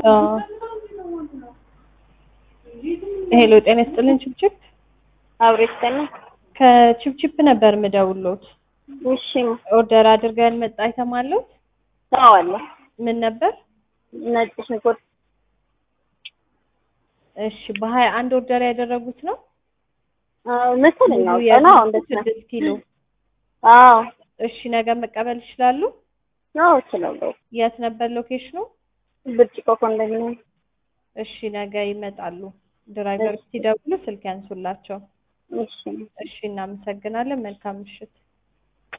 አዎ። ሄሎ ጤና ይስጥልን ችብችብ አብሮ ይስጠና። ከችብችብ ነበር ምደውሎት እሺ ኦርደር አድርገው ያልመጣ አይተም አለው አዎ አለ። ምን ነበር ነጭ ሽንኩርት እሺ በሀያ አንድ ኦርደር ያደረጉት ነው አዎ መሰለኝ አዎ ሙሉ ቀና የያዙት እንደት ነው? ስድስት ኪሎ አዎ እሺ ነገ መቀበል ይችላሉ አዎ እችላለሁ። የት ነበር ሎኬሽኑ ብርጭቆ ኮንዶሚኒየም እሺ ነገ ይመጣሉ ድራይቨር ሲደውሉ ስልክ ያንሱላቸው እሺ እሺ እናመሰግናለን መልካም ምሽት